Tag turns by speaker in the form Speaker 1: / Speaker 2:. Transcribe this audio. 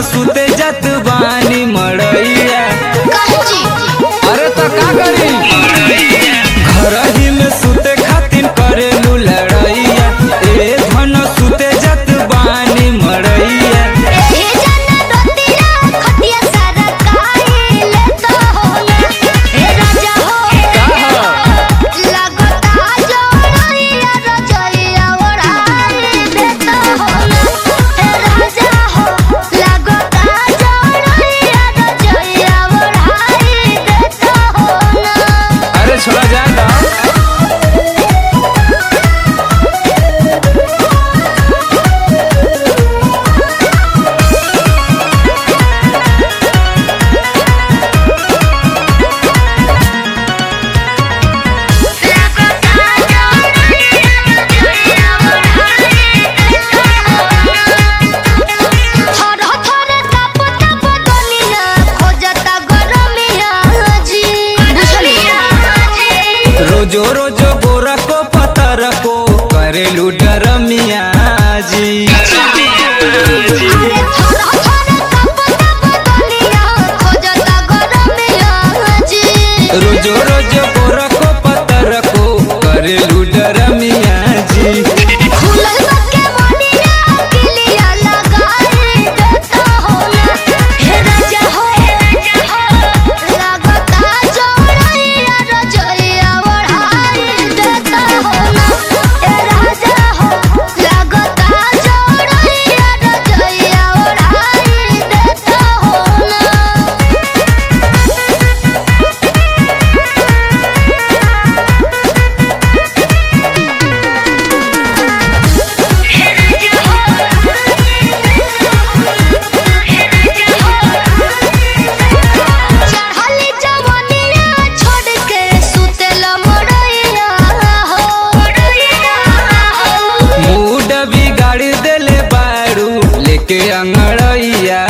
Speaker 1: सुते जत बानी मड़ैया अरे तो का करी घर ही में सुते खातिर करेलू लड़ैया ए धन सुते जत बानी मड़ैया अरे छोड़ा जाए ना रोजो रोजो गोरा को पतर को करेलू डरमिया जी रोजो रोजो गोरा को पतर को करेलू डरमिया जी
Speaker 2: चढ़ली जवनिया छोड़ के सुतेला मोरैया हो
Speaker 1: मूड बिगाड़ देले बारू लेके अंगड़ैया